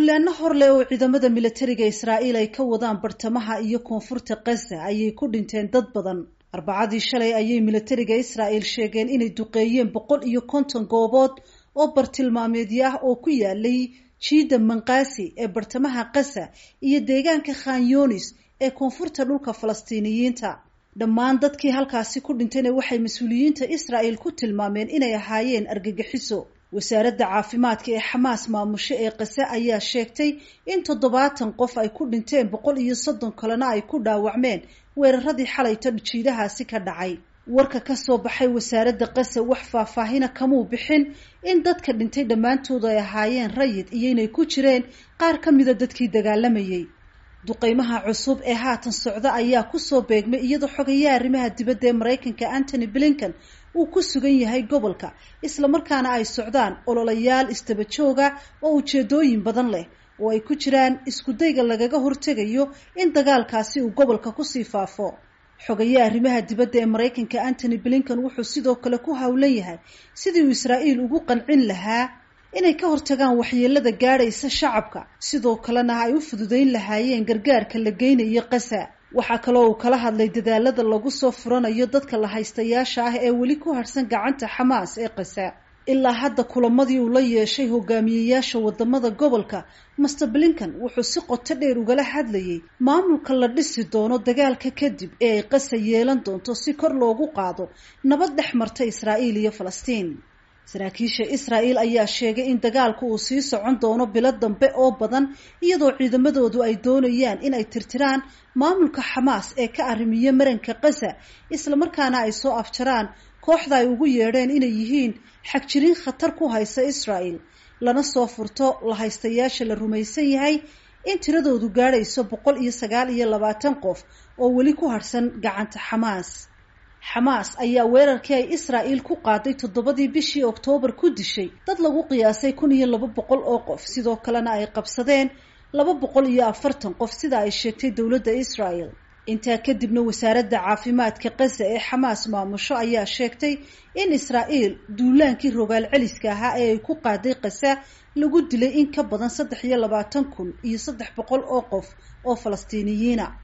duulaano horleh oo ciidamada militariga israa'iil ay ka wadaan bartamaha iyo koonfurta gaza ayay ku dhinteen dad badan arbacadii shalay ayay militariga israa'iil sheegeen inay duqeeyeen boqol iyo konton goobood oo bartilmaameedyo ah oo ku yaalay jiida manqasi ee bartamaha gaza iyo deegaanka khan yunis ee koonfurta dhulka falastiiniyiinta dhammaan dadkii halkaasi ku dhintayna waxay mas-uuliyiinta israa'iil ku tilmaameen inay ahaayeen argagixiso wasaaradda caafimaadka ee xamaas maamusho ee kase ayaa sheegtay in toddobaatan qof ay ku dhinteen boqol iyo soddon kalena ay ku dhaawacmeen weeraradii xalayta jiidahaasi ka dhacay warka ka soo baxay wasaaradda kase wax faahfaahina kamuu bixin in dadka dhintay dhammaantoodu ay ahaayeen rayid iyo inay ku jireen qaar ka mida dadkii dagaalamayay duqeymaha cusub ee haatan socda ayaa kusoo beegmay iyadoo xogayaha arrimaha dibadda ee maraykanka antony blinken uu ku sugan yahay gobolka islamarkaana ay socdaan ololayaal istaba jooga oo ujeedooyin badan leh oo ay ku jiraan iskudayga lagaga hortegayo in dagaalkaasi uu gobolka kusii faafo xogayaha arrimaha dibadda ee maraykanka antony blinken wuxuu sidoo kale ku howlan yahay sidii uu israa'iil ugu qancin lahaa inay ka hortagaan waxyeelada gaadhaysa shacabka sidoo kalena ay u fududeyn lahaayeen gargaarka la geynayo qasa waxaa kaloo uu kala hadlay dadaalada lagu soo furanayo dadka la haystayaasha ah ee weli ku harhsan gacanta xamaas ee qasa ilaa hadda kulamadii uu la yeeshay hogaamiyeyaasha wadamada gobolka master blinken wuxuu si qoto dheer ugala hadlayay maamulka la dhisi doono dagaalka kadib ee ay qasa yeelan doonto si kor loogu qaado nabad dhex marta israa'iil iyo falastiin saraakiisha israa'iil ayaa sheegay in dagaalku uu sii socon doono bilo dambe oo badan iyadoo ciidamadoodu ay doonayaan in ay tirtiraan maamulka xamaas ee ka arrimiya maranka gaza islamarkaana ay soo afjaraan kooxda ay ugu yeedheen inay yihiin xagjirin khatar ku haysa israa'iil lana soo furto la haystayaasha la rumaysan yahay in tiradoodu gaadhayso boqol iyo sagaal iyo labaatan qof oo weli ku harhsan gacanta xamaas xamaas ayaa weerarkii ay israa'iil ku qaaday toddobadii bishii oktoobar ku dishay dad lagu qiyaasay kun iyo laba boqol oo qof sidoo kalena ay qabsadeen laba boqol iyo afartan qof sida ay sheegtay dowladda israa'el intaa kadibna wasaaradda caafimaadka gaza ee xamaas maamusho ayaa sheegtay in israa'iil duulaankii rogaal celiska ahaa ee ay ku qaaday kasa lagu dilay in ka badan saddex iyo labaatan kun iyo saddex boqol oo qof oo falastiiniyiina